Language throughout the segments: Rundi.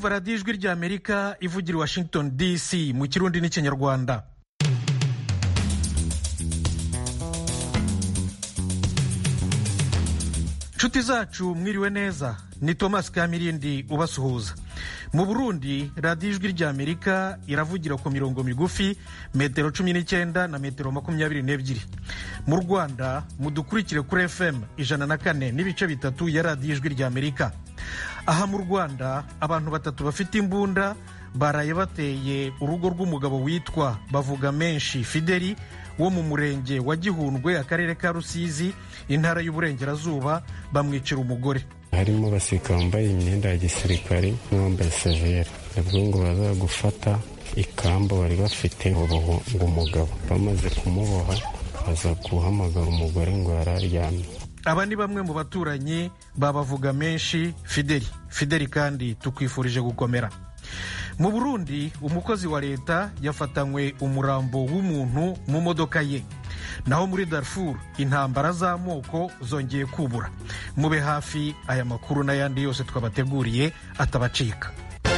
kumva radiyo ijwi ry'amerika ivugira i washington dc mu kirundi n'ikinyarwanda nshuti zacu mwiriwe neza ni thomas kamirindi ubasuhuza mu burundi radiyo ijwi ry'amerika iravugira ku mirongo migufi metero cumi n'icyenda na metero makumyabiri n'ebyiri mu rwanda mudukurikire kuri fm ijana na kane n'ibice bitatu ya radiyo ijwi ry'amerika aha mu rwanda abantu batatu bafite imbunda baraye bateye urugo rw'umugabo witwa bavuga menshi fideli wo mu murenge wa gihundwe akarere ka rusizi intara y'uburengerazuba bamwicira umugore harimo abasirikare bambaye imyenda ya gisirikare n'uwambaye severe nabwo ngo baza gufata ikamba bari bafite ngo umugabo bamaze kumuboha baza guhamagara umugore ngo yari aryamye aba ni bamwe mu baturanyi babavuga menshi fideli fideli kandi tukwifurije gukomera mu burundi umukozi wa leta yafatanywe umurambo w'umuntu mu modoka ye naho muri darfur intambara z'amoko zongeye kubura mube hafi aya makuru n'ayandi yose twabateguriye atabacika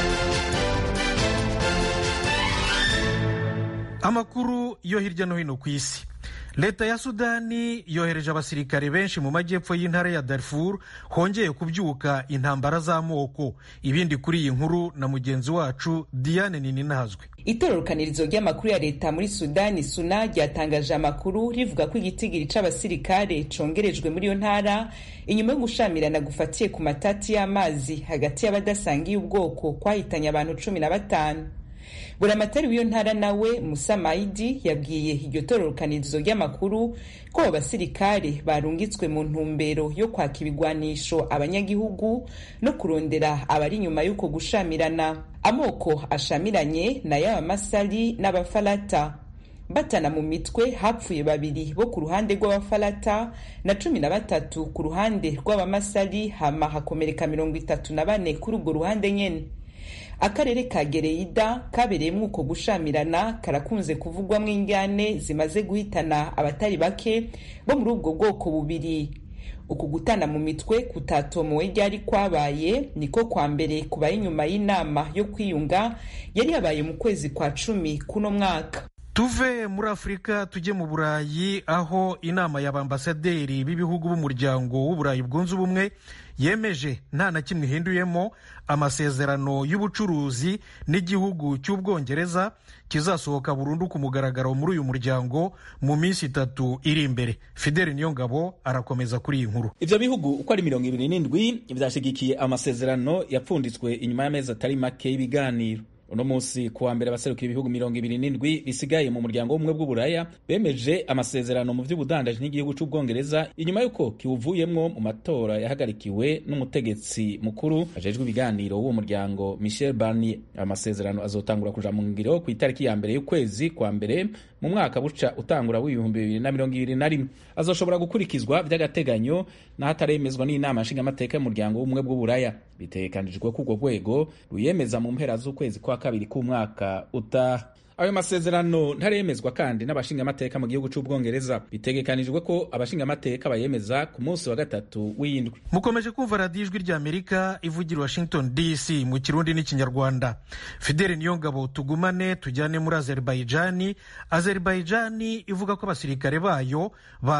amakuru yo hirya no hino ku isi leta ya sudani yohereje abasirikare benshi mu majyepfo y'intara ya darfur hongeye kubyuka intambara z'amoko ibindi kuri iyi nkuru na mugenzi wacu diane nininazwe itororokanirizo ry'amakuru ya leta muri sudani suna ryatangaje amakuru rivuga ko igitigiri c'abasirikare congerejwe muri iyo ntara inyuma yo gushamirana gufatiye ku matati y'amazi hagati y'abadasangiye ubwoko kwahitanye abantu cumi na batanu buramatari w'iyo ntara nawe musa maidi yabwiye iryo tororokanirizo ry'amakuru ko abo basirikare barungitswe mu ntumbero yo kwaka ibigwanisho abanyagihugu no kurondera abari inyuma y'uko gushamirana amoko ashamiranye na y'abamasari n'abafarata batana mu mitwe hapfuye babiri bo ku ruhande rw'abafarata na cumi na batatu ku ruhande rw'abamasari hama hakomereka mirongo itatu na bane kuri urwo ruhande nyene akarere ka gereida kabereyemo uko gushamirana karakunze kuvugwamo injyane zimaze guhitana abatari bake bo muri ubwo bwoko bubiri uku gutana mu mitwe kutatomowe ryari kwabaye niko kwa mbere kubaye inyuma y'inama yo kwiyunga yari yabaye mu kwezi kwa cumi kuno mwaka tuve muri afurika tujye mu burayi aho inama y'abambasaderi b'ibihugu b'umuryango w'uburayi bwunze ubumwe yemeje nta na kimwe ihinduyemo amasezerano y'ubucuruzi n'igihugu cy'ubwongereza kizasohoka burundu ku mugaragaro muri uyu muryango mu minsi itatu iri imbere fideli niyongabo arakomeza kuri iyi nkuru ivyo bihugu uko ari mirongo ibiri n'indwi vyashigikiye amasezerano yapfunditswe inyuma y'amezi atari make y'ibiganiro uno munsi kuwa mbere abaserukira ibihugu mirongo ibiri n'indwi bisigaye mu muryango w'ubumwe bw'uburaya bemeje amasezerano mu vy'ubudandaji n'igihugu c'ubwongereza inyuma y'uko kiwuvuyemwo mu matora yahagarikiwe n'umutegetsi mukuru ajejwe ibiganiro w'uwo muryango michel barnier amasezerano azotangura kuja mu ngiro ku itariki ya mbere y'ukwezi kwa mbere mu mwaka buca utangura w'ibihumbi bibiri na mirongo ibiri na rimwe azoshobora gukurikizwa vy'agateganyo n'ahataremezwa n'inama nshingamateka y'umuryango w'ubumwe bw'uburaya bitegekanijwe ko urwo rwego ruyemeza mu mpera z'ukwezi kwa kabiri k'umwaka utaha ayo masezerano ntaremezwa kandi n'abashingamateka mu gihugu c'ubwongereza bitegekanijwe ko abashingamateka bayemeza ku munsi wa gatatu w'indwi mukomeje kumva radiyo ijwi ry'amerika ivugira washington dc mu kirundi n'ikinyarwanda fideli niyongabo tugumane tujyane muri azerbaijani azerbaijani ivuga ko abasirikare bayo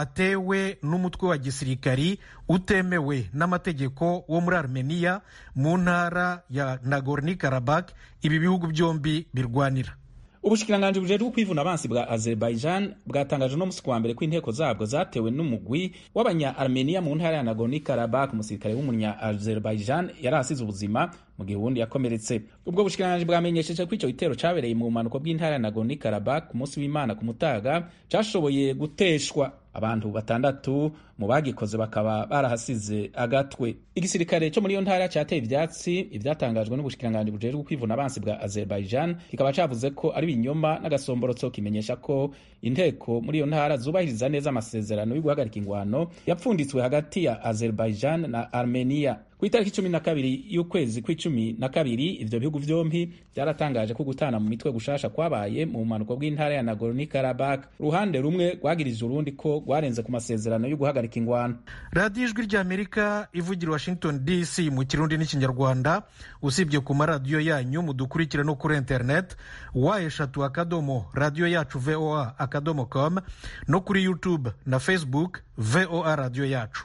batewe n'umutwe wa gisirikari utemewe n'amategeko wo muri armenia mu ntara ya nagorni karabak ibi bihugu byombi birwanira ubushikiranganji bujejwe kwivuna abansi bwa azerbaijan bwatangaje no musi wa mbere ko inteko zabwo zatewe n'umugwi w'abanya armenia mu ntara ya nagorno karabakh umusirikare w'umunya azerbaijan yari asize ubuzima mu gihe uwundi yakomeretse ubwo bushikiranganji bwamenyesheje ko ico gitero cabereye mu bumanuko bw'intara ya nagorno karabakh ku munsi w'imana ku mutaga cashoboye guteshwa abantu batandatu mu bagikoze bakaba barahasize agatwe igisirikare cyo muri iyo ntara cyateye ivyatsi ivyatangajwe n'ubushikiranganji bujejwe kwivuna abansi bwa azerbaijan kikaba cavuze ko ari ibinyoma n'agasomborotso kimenyesha ko inteko muri iyo ntara zubahiriza neza amasezerano yo guhagarika ingwano yapfunditswe hagati ya azerbaijan na armenia ku itariki cumi na kabiri y'ukwezi kw'icumi na kabiri ivyo bihugu vyompi vyaratangaje ko gutana mu mitwe gushasha kwabaye mu bumanuko bw'intara ya nagorno karabak uruhande rumwe rwagirije urundi ko rwarenze ku masezerano yo guhagarika ingwano radiyo ijwi ry'amerika ivugira washington dc mu kirundi n'ikinyarwanda usibye ku maradiyo yanyu mudukurikire no kuri internet wa eshatu akadomo radiyo yacu voa akadomo com no kuri youtube na facebook voa radiyo yacu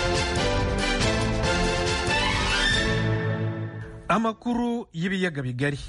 amakuru y'ibiyaga bigari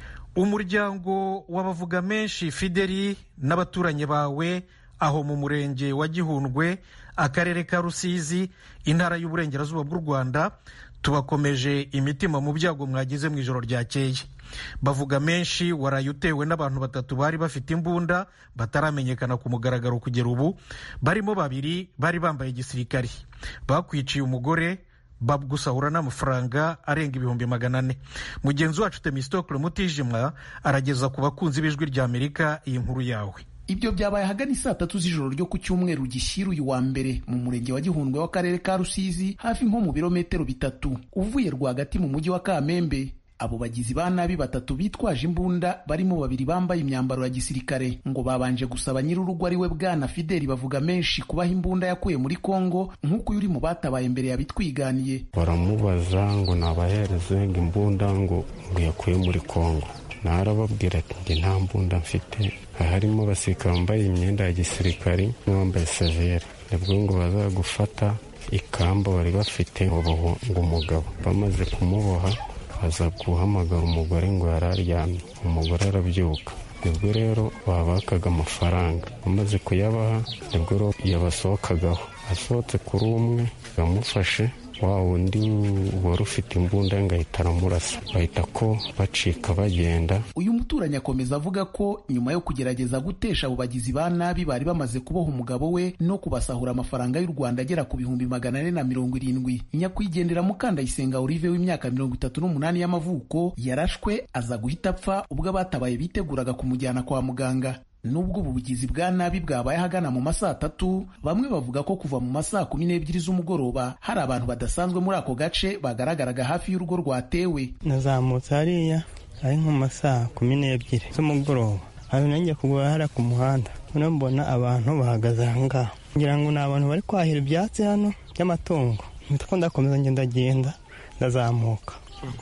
umuryango w'abavuga menshi fideli n'abaturanyi bawe aho mu murenge wa gihundwe akarere ka rusizi intara y'uburengerazuba bw'u rwanda tubakomeje imitima mu byago mwagize mu ijoro ryakeye bavuga menshi waraye utewe n'abantu batatu bari bafite imbunda bataramenyekana ku mugaragaro kugera ubu barimo babiri bari bambaye igisirikari bakwiciye umugore bagusahura n'amafaranga arenga ibihumbi magana ane mugenzi wacu temistokle mutijimwa arageza ku bakunzi b'ijwi ry'amerika iyi nkuru yawe ibyo byabaye ahagana saa tatu z'ijoro ryo ku cyumweru gishyira uyu wa mbere mu murenge wa gihundwe w'akarere ka rusizi hafi nko mu birometero bitatu uvuye rwagati mu mujyi wa kamembe abo bagizi ba nabi batatu bitwaje imbunda barimo babiri bambaye imyambaro ya gisirikare ngo babanje gusaba nyir'urugo ari we bwana fideli bavuga menshi kubaha imbunda yakuye muri kongo nk'uko uyu uri mu batabaye mbere yabitwiganiye baramubaza ngo nabahereze ngo imbunda ngo ngo yakuye muri kongo narababwira ati njye nta mbunda mfite harimo abasirikare bambaye imyenda ya gisirikari n'uwambaye severe nibwo ngo bazagufata ikamba bari bafite ubu ngo umugabo bamaze kumuboha aza guhamagara umugore ngo yari aryamye umugore arabyuka nibwo rero babakaga amafaranga amaze kuyabaha nibwo rero yabasohokagaho asohotse kuri umwe bamufashe wa wundi wari ufite imbunda ngo ahita aramurasa bahita ko bacika bagenda uyu muturanyi akomeza avuga ko nyuma yo kugerageza gutesha abo bagizi ba nabi bari bamaze kuboha umugabo we no kubasahura amafaranga y'u rwanda agera ku bihumbi magana ane na mirongo irindwi nyakwigendera mukandayisenga olive w'imyaka mirongo itatu n'umunani y'amavuko yarashwe aza guhita apfa ubwo abatabaye biteguraga kumujyana kwa muganga nubwo ubu bugizi bwa nabi bwabaye ahagana mu masaa atatu bamwe bavuga ko kuva mu masaa kumi n'ebyiri z'umugoroba hari abantu badasanzwe muri ako gace bagaragaraga hafi y'urugo rwatewe nazamutse hariya ari nko mu masaa kumi n'ebyiri z'umugoroba aho nanjye kugura hariya ku muhanda noneho mbona abantu bahagaze aha ngaha ngira ngo ni abantu bari kwahira ibyatsi hano by'amatungo mpita ko ndakomeza ngenda ndazamuka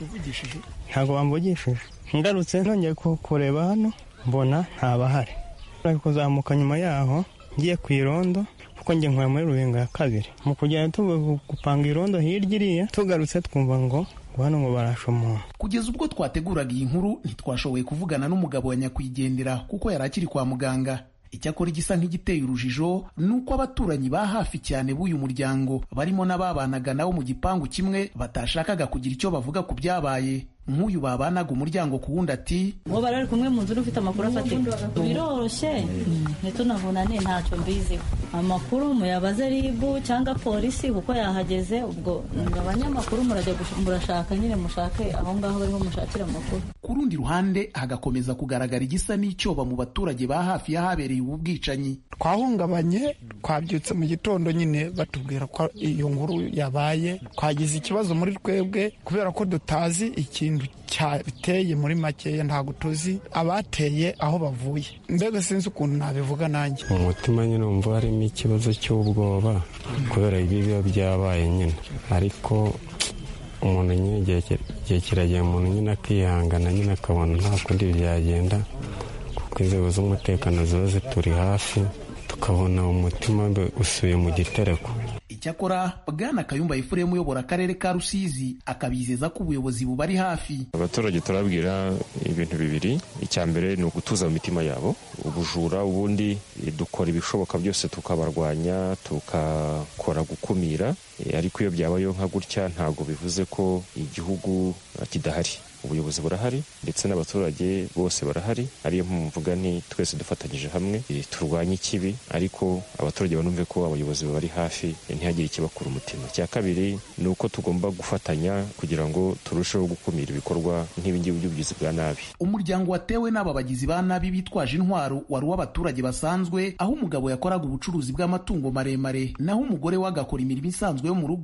ntabwo bamvugishije ngarutse nongeye kureba hano mbona ntabahari ari kuzamuka nyuma yaho ngiye ku irondo kuko njye nkora muri rubingo ya kabiri mu kugenda gupanga irondo hirya iriya tugarutse twumva ngo hano ngo barashe umuntu kugeza ubwo twateguraga iyi nkuru ntitwashoboye kuvugana n'umugabo wa nyakwigendera kuko yari akiri kwa muganga icyakora igisa nk'igiteye urujijo ni uko abaturanyi ba hafi cyane b'uyu muryango barimo n'ababanaga nabo mu gipangu kimwe batashakaga kugira icyo bavuga ku byabaye nk'uyu babanaga umuryango ku wundi ati uwo bari bari kumwe mu nzu ufite amakuru afatika biroroshye ntitunavunane ntacyo mbiziho amakuru muyabaze ribu cyangwa polisi kuko yahageze ubwo abanyamakuru murajya murashaka nyine mushake aho ngaho bariho mushakira amakuru ku rundi ruhande hagakomeza kugaragara igisa n'icyoba mu baturage ba hafi y'ahabereye ubu bwicanyi twahungabanye twabyutse mu gitondo nyine batubwira ko iyo nkuru yabaye twagize ikibazo muri twebwe kubera ko tutazi ikintu cyateye muri makeya ntabwo tuzi abateye aho bavuye mbega sinzi ukuntu nabivuga nanjye mu mutima nyine wumva harimo ikibazo cy'ubwoba kubera ibi biba byabaye nyine ariko umuntu nyine igihe kiragera umuntu nyine akihangana nyine akabona nta kundi byagenda kuko inzego z'umutekano ziba zituri hafi tukabona umutima usuye mu gitereko icyakora bwana kayumba efuremu uyobora akarere ka rusizi akabizeza ko ubuyobozi bubari hafi abaturage turabwira ibintu bibiri icya mbere ni ugutuza mu mitima yabo ubujura ubundi dukora ibishoboka byose tukabarwanya tukakora gukumira ariko iyo byabayeho nka gutya ntabwo bivuze ko igihugu kidahari ubuyobozi burahari ndetse n'abaturage bose barahari ariyo mvuga nti twese dufatanyije hamwe turwanye ikibi ariko abaturage banumve ko abayobozi bari hafi ntihagire ikibakura umutima icya kabiri ni uko tugomba gufatanya kugira ngo turusheho gukumira ibikorwa nk'ibingibi by'ubugizi bwa nabi umuryango watewe n'aba bagizi ba nabi bitwaje intwaro wari uw'abaturage basanzwe aho umugabo yakoraga ubucuruzi bw'amatungo maremare naho umugore we agakora imirimo isanzwe yo mu rugo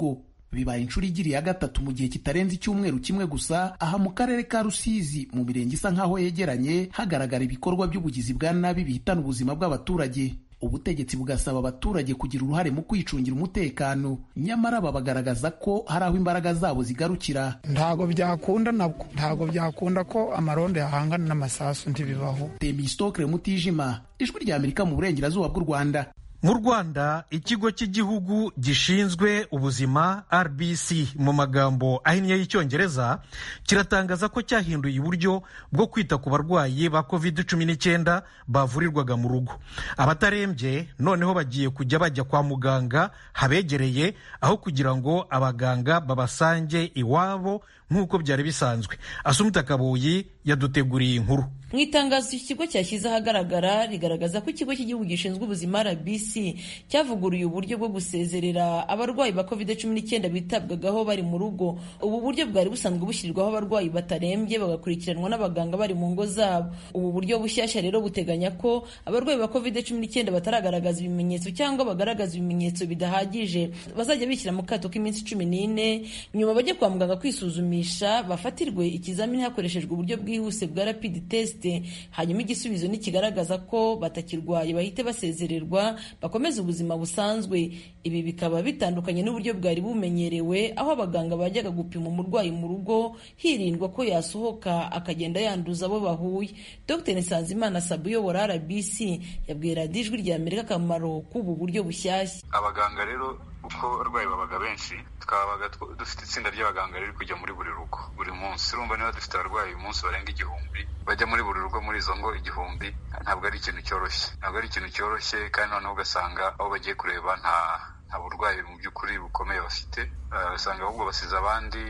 bibaye inshuro igiri ya gatatu mu gihe kitarenze icyumweru kimwe gusa aha mu karere ka rusizi mu mirenge isa nk'aho yegeranye hagaragara ibikorwa by'ubugizi bwa nabi bihitana ubuzima bw'abaturage ubutegetsi bugasaba abaturage kugira uruhare mu kwicungira umutekano nyamara aba bagaragaza ko hari aho imbaraga zabo zigarukira ntago byakunda nabwo ntago byakunda ko amarondo yahangana n'amasasu ntibibaho temistokre mutijima ijwi rya amerika mu burengerazuba bw'u rwanda mu rwanda ikigo cy'igihugu gishinzwe ubuzima rbc mu magambo ahinnye y'icyongereza kiratangaza ko cyahinduye uburyo bwo kwita ku barwayi ba covid cumi n'icyenda bavurirwaga mu rugo abatarembye noneho bagiye kujya bajya kwa muganga habegereye aho kugira ngo abaganga babasange iwabo nk'uko byari bisanzwe asumita kabuyi yaduteguriye inkuru mu itangazo iki kigo cyashyize ahagaragara rigaragaza ko ikigo cy'igihugu gishinzwe ubuzima rbc cyavuguruye uburyo bwo gusezerera abarwayi ba covid cumi n'icyenda bitabwagaho bari mu rugo ubu buryo bwari busanzwe bushyirirwaho abarwayi batarembye bagakurikiranwa n'abaganga bari mu ngo zabo ubu buryo bushyashya rero buteganya ko abarwayi ba covid cumi n'icyenda bataragaragaza ibimenyetso cyangwa bagaragaza ibimenyetso bidahagije bazajya bishyira mu kato k'iminsi cumi n'ine nyuma bajye kwa muganga kwisuzumisha bafatirwe ikizamini hakoreshejwe uburyo bwihuse bwa rapid test hanyuma igisubizo nikigaragaza ko batakirwaye bahite basezererwa bakomeze ubuzima busanzwe ibi bikaba bitandukanye n'uburyo bwari bumenyerewe aho abaganga bajyaga gupima umurwayi mu rugo hirindwa ko yasohoka akagenda yanduza abo bahuye dr nsanzimana sabu uyobora rbc yabwiye radiyo ijwi rya amerika akamaro k'ubu buryo bushyashya abaganga rero uko abarwayi babaga benshi twabaga dufite itsinda ry'abaganga riri kujya muri buri rugo buri munsi urumva niba dufite abarwayi uyu munsi barenga igihumbi bajya muri buri rugo muri izo ngo igihumbi ntabwo ari ikintu cyoroshye ntabwo ari ikintu cyoroshye kandi noneho ugasanga aho bagiye kureba nta nta burwayi mu by'ukuri bukomeye bafite ugasanga ahubwo basize abandi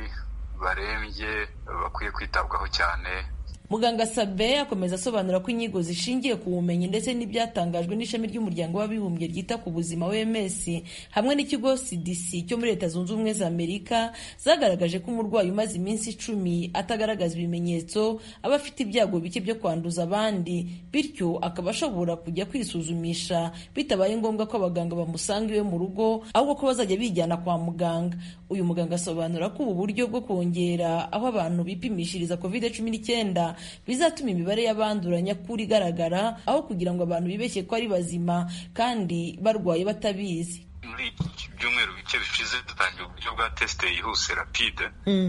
barembye bakwiye kwitabwaho cyane muganga sabe akomeza asobanura ko inyigo zishingiye ku bumenyi ndetse n'ibyatangajwe n'ishami ry'umuryango w'abibumbye ryita ku buzima wms hamwe n'ikigo cdc cyo muri leta zunze ubumwe za amerika zagaragaje ko umurwayi umaze iminsi icumi atagaragaza ibimenyetso aba afite ibyago bike byo kwanduza abandi bityo akaba ashobora kujya kwisuzumisha bitabaye ngombwa ko abaganga bamusanga iwe mu rugo ahubwo ko bazajya bijyana kwa muganga uyu muganga asobanura ko ubu buryo bwo kongera aho abantu bipimishiriza covid cumi n'icyenda bizatuma imibare y'abandura nyakuri igaragara aho kugira ngo abantu bibeshye ko ari bazima kandi barwaye batabizi muri iki byumweru bike bishize dutangiye uburyo bwa tesite yihuse rapide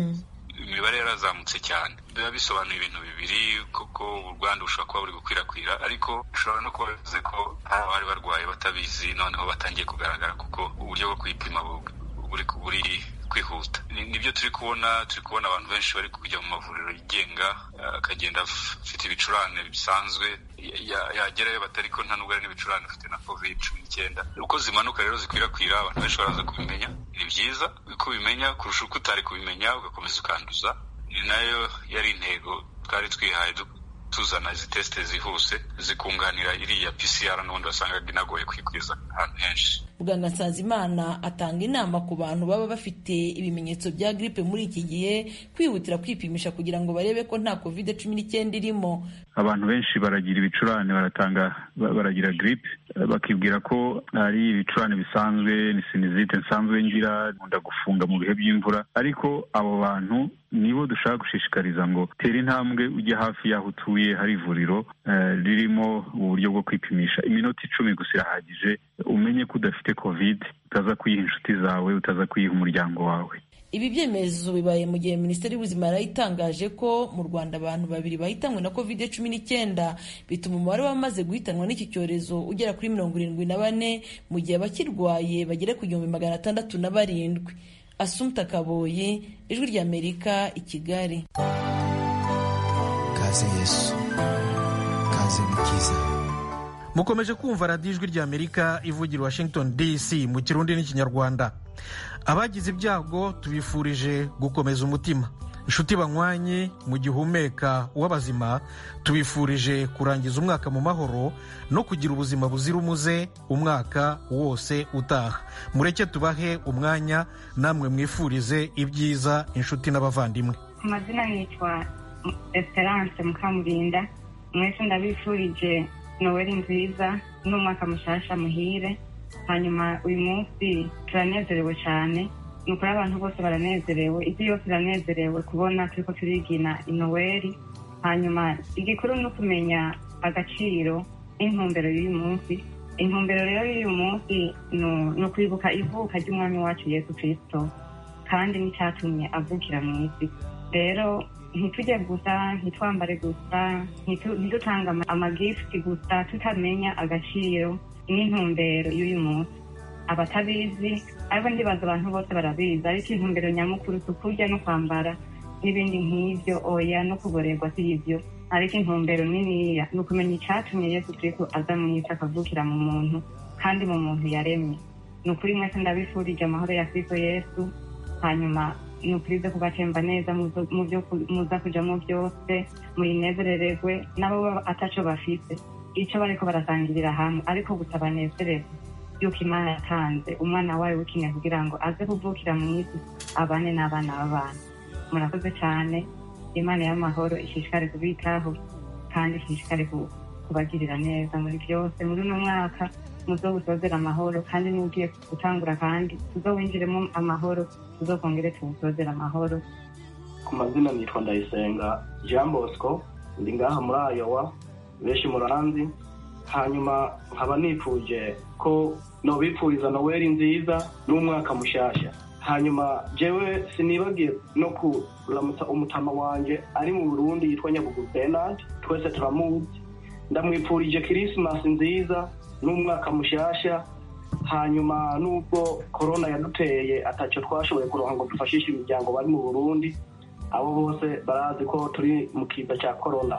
imibare yarazamutse cyane biba bisobanuye ibintu bibiri kuko urwanda bushobora kuba buri gukwirakwira ariko bishobora no kuba bivuze ko hari abari barwaye batabizi noneho batangiye kugaragara kuko uburyo bwo kwipima buri kwihuta nibyo turi kubona turi kubona abantu benshi bari kujya mu mavuriro yigenga akagenda afite ibicurane bisanzwe yagerayo batari ko nta nubwo ari n'ibicurane afite na covid cumi n'icyenda uko zimanuka rero zikwirakwira abantu benshi baraza kubimenya ni byiza uko ubimenya kurusha uko utari kubimenya ugakomeza ukanduza ni nayo yari intego twari twihaye tuzana izi tesite zihuse zikunganira iriya pcr n'ubundi wasangaga inagoye kwikwiza ahantu henshi muganga nsanzimana atanga inama ku bantu baba bafite ibimenyetso bya gripe muri iki gihe kwihutira kwipimisha kugira ngo barebe ko nta covid cumi n'icyenda irimo abantu benshi baragira ibicurane baratanga baragira gripe bakibwira ko ari ibicurane bisanzwe ni sinizite nsanzwe ngira nkunda gufunga mu bihe by'imvura ariko abo bantu nibo dushaka gushishikariza ngo tera intambwe ujye hafi y'aho utuye hari ivuriro ririmo uburyo bwo kwipimisha iminota icumi gusa irahagije umenye ko udafite covid utaza kuyiha inshuti zawe utaza kuyiha umuryango wawe ibi byemezo bibaye mu gihe minisiteri y'ubuzima yari itangaje ko mu rwanda abantu babiri bahitanwe na covid cumi n'icyenda bituma umubare w'abamaze guhitanwa n'iki cyorezo ugera kuri mirongo irindwi na bane mu gihe abakirwaye bagera ku gihumbi magana atandatu na barindwi asumta kaboye ijwi ry'amerika i kigali kaze yesu kaze mukiza mukomeje kumva radiyo ijwi ry'amerika ivugira washington dc mu kirundi n'ikinyarwanda abagize ibyago tubifurije gukomeza umutima inshuti banywanyi mu gihe uhumeka uw'abazima tubifurije kurangiza umwaka mu mahoro no kugira ubuzima buzira umuze umwaka wose utaha mureke tubahe umwanya namwe mwifurize ibyiza inshuti n'abavandimwe amazina yitwa esperance mukamurinda mwese ndabifurije noweli nziza n'umwaka mushasha muhire hanyuma uyu munsi turanezerewe cyane ni ukuri abantu bose baranezerewe isi yose iranezerewe kubona turiko turigina inoweri hanyuma igikuru ni ukumenya agaciro n'intumbero y'uyu munsi intumbero rero y'uyu munsi nu- ni ukwibuka ivuka ry'umwami wacu yesu kristo kandi n'icyatumye avukira mu isi rero ntitujye gusa ntitwambare gusa ntitu- ntidutanga ama- amagifuti gusa tutamenya agaciro n'intumbero y'uyu munsi abatabizi ariko ndibaza abantu bose barabizi ariko intumbero nyamukuru si ukurya no kwambara n'ibindi nk'ibyo oya no kuborerwa si ibyo ariko intumbero niniya ni ukumenya icyatumye yesu kristo aza mu isi akavukira mu muntu kandi mu muntu yaremye ni ukuri mwese ndabifurije amahoro ya kristo yesu hanyuma ni ukuri zo kubatemba neza mu zo- mu byo ku- muza kujamo byose muyinezerererwe nabo baba ataco bafite icyo bariko barasangirira hamwe ariko gusa banezererwe yuko imana yatanze umwana wayo w'ikinege kugira ngo aze kuvukira mu isi abane n'abana b'abantu murakoze cyane imana y'amahoro ishishikare kubitaho kandi ishishikare ku- kubagirira neza muri byose muri uno mwaka muzowusozera amahoro kandi n'ugiye gutangura kandi tuzowinjiremo amahoro tuzokongere tuwusozera amahoro ku mazina nitwa ndayisenga jean bosco ndi ngaha muri ayowa benshi muranzi hanyuma nkaba nifuje ko nobipfuriza noweli nziza n'umwaka mushasha hanyuma jewe sinibagiye no kuramutsa umutama wanje ari mu burundi yitwa nyabugu benard twese turamuzi ndamwipfurije kirisimasi nziza n'umwaka mushasha hanyuma nubwo korona yaduteye ataco twashoboye kuronka ngo dufashishe imiryango bari mu burundi abo bose barazi ko turi mu kiza cya korona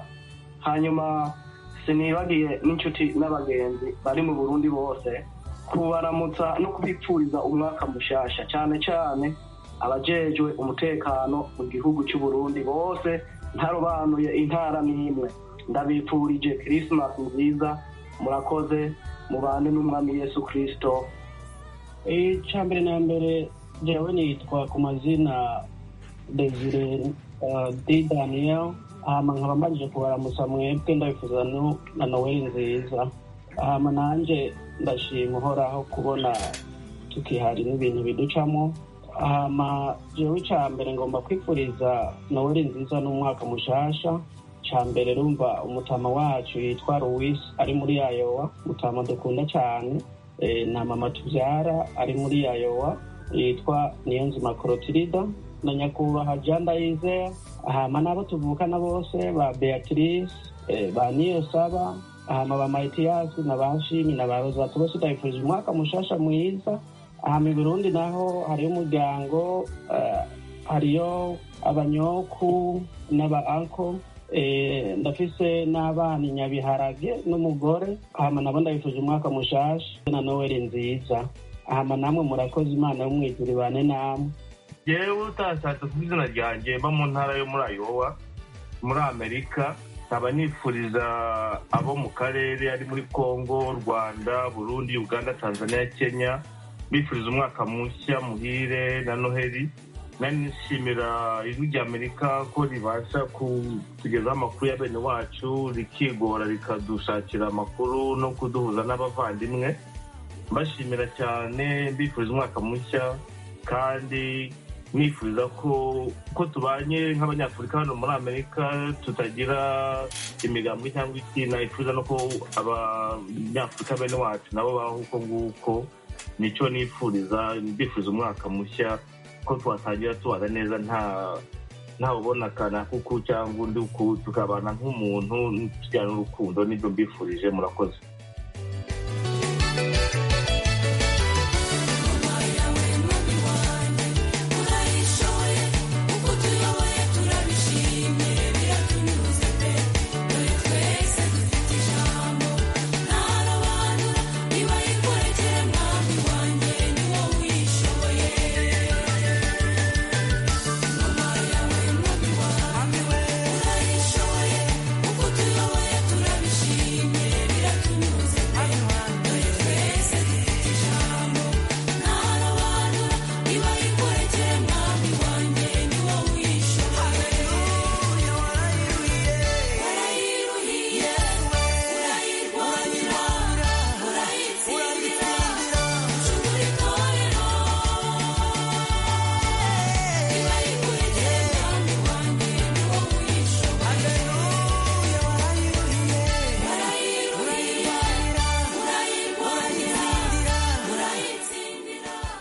hanyuma sinibagiye n'inshuti n'abagenzi bari mu burundi bose kubaramutsa no kubipfuriza umwaka mushasha cyane cyane abajejwe umutekano mu gihugu cy'u Burundi bose ntarobanuye intara n'imwe ndabipfurije kirisimasi nziza murakoze mubane n'umwami yesu kirisito icya mbere na mbere jewe nitwa ku mazina desire uh, d daniel hama nkaba mbajije kubaramutsa mwebwe ndabifuza no- na noweli nziza hama nanje ndashima uhoraho kubona tukihari n'ibintu biducamo hama jewe icya mbere ngomba kwifuriza noweli nziza n'umwaka mushasha cya mbere rumva umutama wacu yitwa louis ari muri yayowa mutama dukunda cyane Eh, na mama tubyara ari muri yayowa yitwa niyonzima korotirida na nyakubahwa jean ndayizeye hama n'abo tuvukana bose ba beatrice eh, ba niyosaba hama ba maitiyasi na ba shimi na ba rozatu bose ndabifurije umwaka mushasha mwiza hama i burundi naho hariyo umuryango eh, hariyo abanyoku n'aba anko Eh, ndafise n'abana i nyabiharage n'umugore hama nabo ndabifuje umwaka mushasha na noweli nziza hama namwe murakoze imana y'umwijuru ibane namwe yewe utashatse ku izina ryanjye mba mu ntara yo muri ayowa muri amerika nkaba nifuriza abo mu karere ari muri congo rwanda burundi uganda tanzania kenya bifuriza umwaka mushya muhire na noheli nanishimira ijwi rya amerika ko ribasha kutugezaho amakuru ya bene wacu rikigora rikadushakira amakuru no kuduhuza n'abavandimwe mbashimira cyane mbifuriza umwaka mushya kandi nifuriza ko ko tubanye nk'abanyafurika hano muri amerika tutagira imigambwe cyangwa iki nifuza no ko abanyafurika bene wacu nabo baho uko nguko nicyo nifuriza mbifuriza umwaka mushya ko twatangira tubana neza nta ntawe ubona akana kuku cyangwa undi uku tukabana nk'umuntu tujyana n'urukundo nibyo mbifurije murakoze Turabishimye biratumye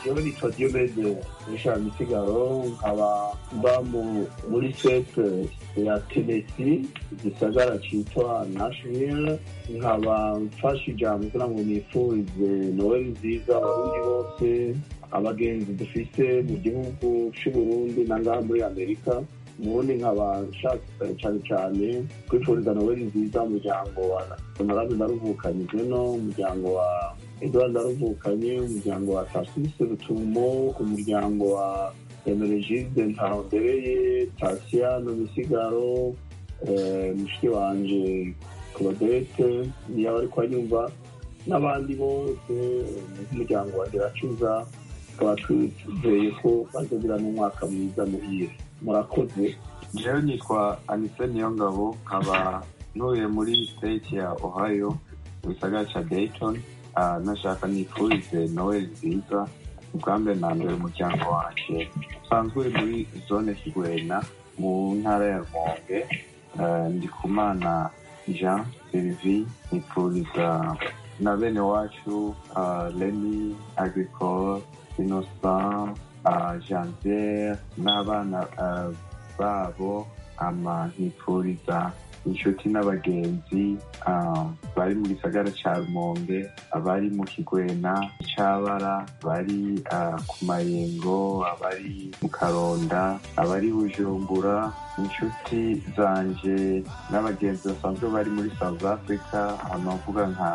jewe nitwa diomede nisha misigaro nkaba mba mu- muri sete ya tenesi igisagara citwa nashville nkaba mfashe ijambo kugira ngo nifurize noweli nziza abarundi bose abagenzi dufise mu gihugu c'uburundi na ngaha muri amerika ubundi nkaba nshaka cyane cyane kwifuriza noweli nziza umuryango wa honorable naruvukanyije no umuryango wa edward naruvukanye umuryango wa tasise rutumo umuryango wa emerigide ntahondereye tasiyano misigaro eh, mushiki wanje claudette niyo bari kuhanyumva n'abandi bose nk'umuryango wa geracuza tukaba twizeye ko bazogira n'umwaka mwiza muhire murakoze jewe nitwa anise niyongabo nkaba ntuye muri state ya ohio mu gisagara ca dayton Ah, nashaka nifurize noel nziza ubwa mbere na mbere umuryango wanje usanzwe uri muri zone kigwena mu ntara ya rumonge Ah, ndikumana jean sylvie nifuriza na bene wacu ah, leni agricole innocent ah, janvier n'abana ah, babo ama nkifuriza inshuti n'abagenzi ah, bari mu gisagara ca rumonge abari mu kigwena cabara bari ah, ku mayengo abari mu karonda abari bujumbura inshuti zanje n'abagenzi basanzwe bari muri south africa ahantu bavuga nka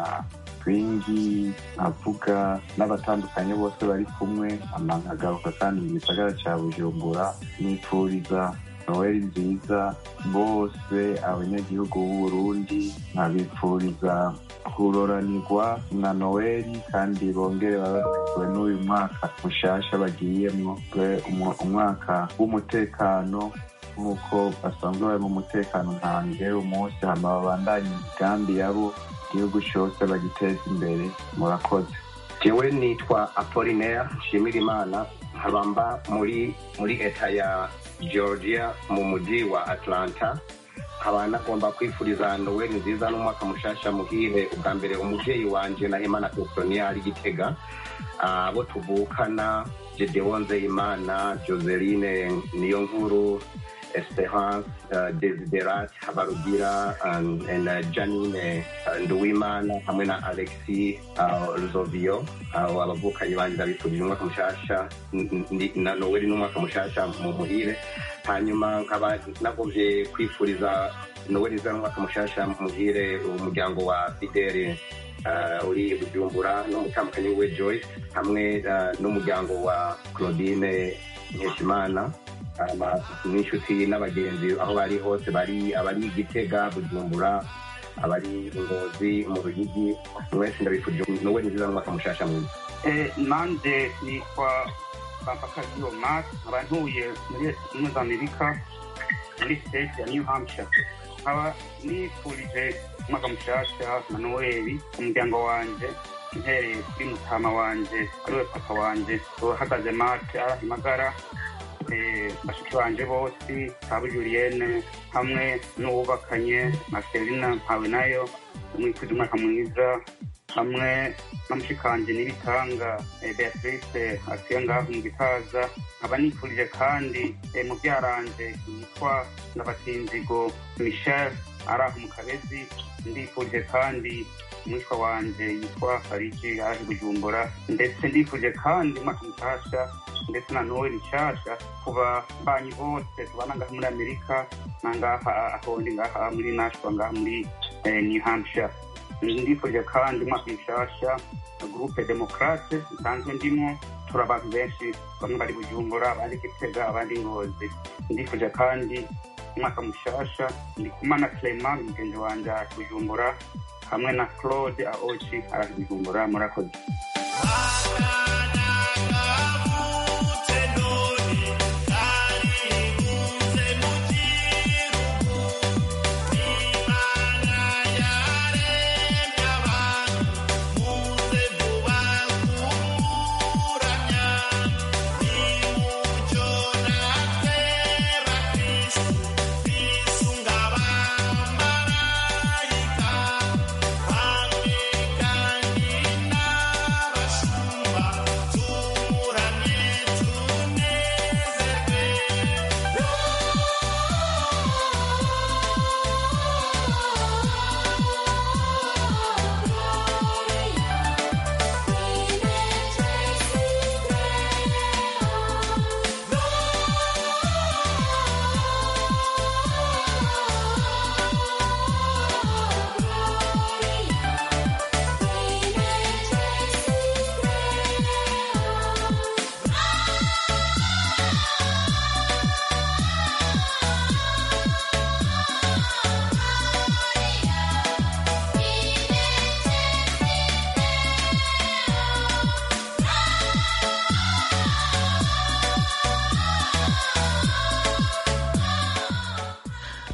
twingi nkavuga n'abatandukanye bose bari kumwe ama nkagaruka kandi mu gisagara ca bujumbura nifuriza noweli nziza bose abanyagihugu b'uburundi nkabipfuriza kuroranirwa na noweli kandi bongere babarizwe n'uyu mwaka mushasha bagiyemwo we umu- umwaka w'umutekano nk'uko basanzwe bari mu mutekano ntange umunsi hama babandanye imigambi yabo igihugu cose bagiteza imbere murakoze jewe nitwa apolinaire nshimira imana nkaba mba muri muri eta ya georgia mu mujyi wa atlanta nkaba nagomba kwifuriza noweli nziza n'umwaka mushasha muhire ubwa mbere umuvyeyi wanje na hemana pesonia ari gitega Ah, abo tuvukana gedeon nzeyimana joseline niyo nkuru esperance uh, desiderat habarugira um, and uh, janine uh, nduwimana hamwe na alexi uh, ruzovio uh, abavukanyi banje ndabifurije umwaka mushasha n- n- na noweli n'umwaka mushasha mu muhire hanyuma nkaba nagomvye kwifuriza noweli nziza n'umwaka mushasha muhire umuryango wa fidele uh, uri bujumbura n'umutambukanyi we joyce hamwe uh, n'umuryango wa claudine nkeshimana ama- n'inshuti n'abagenzi aho bari hose bari abari gitega bujumbura abari ingozi mu ruyigi mwese ndabifurije noweli nziza n'umwaka mushasha mwiza Eh, nanje nitwa Pampakazi Omar nkaba ntuye muri Leta Zunze Ubumwe za Amerika muri state ya New Hampshire nkaba nifurije umwaka mushasha na Noeli umuryango wanje mpereye kuri mutama wanje ariwe papa wanje uhagaze mate arahimagara eh, bashiki banje bose Tabu Julienne hamwe n'uwubakanye Marcelina mpawe nayo umwifuje umwaka mwiza hamwe na mushikanje n'ibitanga eh, beatrice atuye ngaho mu gitaza nkaba nifurije kandi eh, mu byaranje yitwa ndabatinzigo michel ari aho mu kabezi ndifurije kandi umwitwa wanje yitwa fariji ari i bujumbura ndetse ndifurije kandi umwaka mushasha ndetse na noel nshasha ku babanyi bose tubana ngaha muri amerika na ngaha aho ndi ngaha muri nashwa ngaha muri eh, new hampshire ndifurije kandi umwaka mushasha gurupe demokrate nsanzwe ndimo turi abantu benshi bamwe bari bujumbura abandi gitega abandi ngozi ndifuje kandi umwaka mushasha ndi kumana clement mugenzi wanje ari bujumbura hamwe na claude aoci ari bujumbura murakoze Hamwe kandi n'abashumba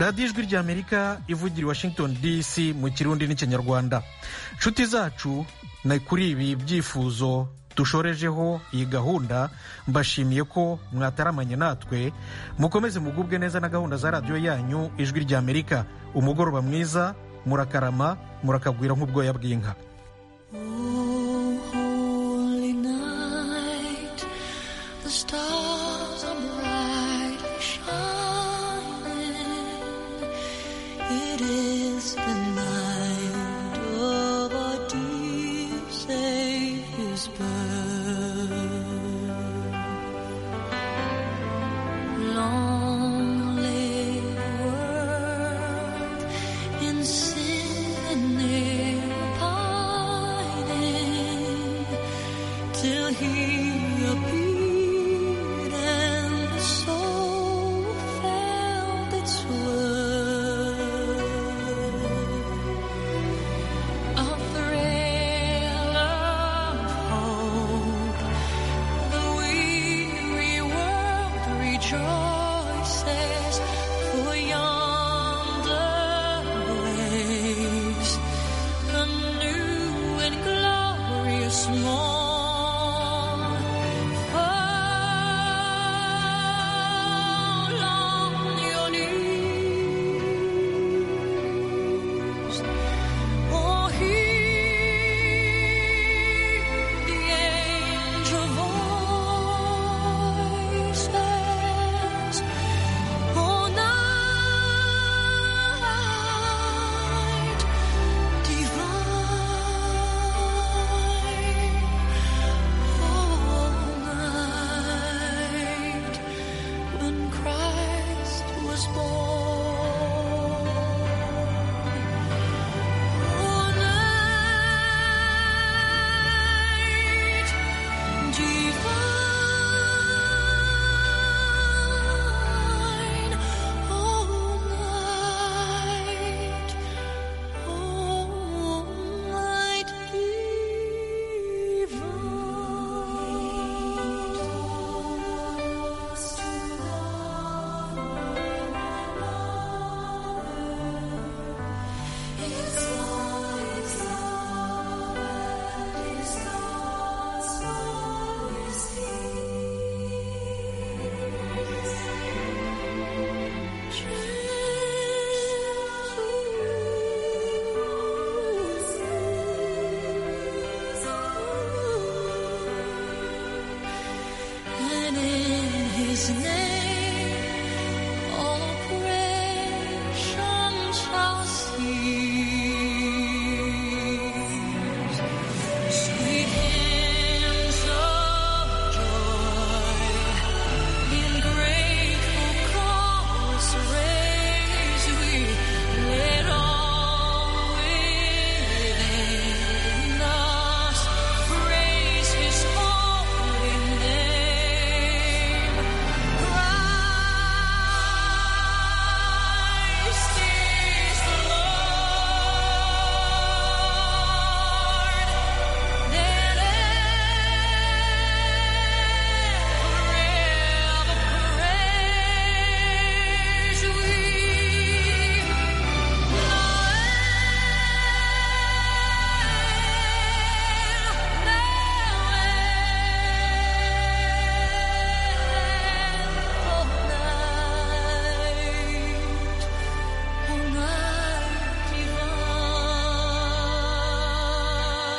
radiyo ijwi ry'amerika ivugira i washington dc mu kirundi n'ikinyarwanda nshuti zacu ni kuri ibi byifuzo dushorejeho iyi gahunda mbashimiye ko mwataramanye natwe mukomeze mugubwe neza na gahunda za radiyo yanyu ijwi ry'amerika umugoroba mwiza murakarama murakagwira nk'ubwoya bw'inka Holy night, the stars are brightly shining. It is the night of our dear Savior's birth. Long lay the world in sin and near pining till he appeared.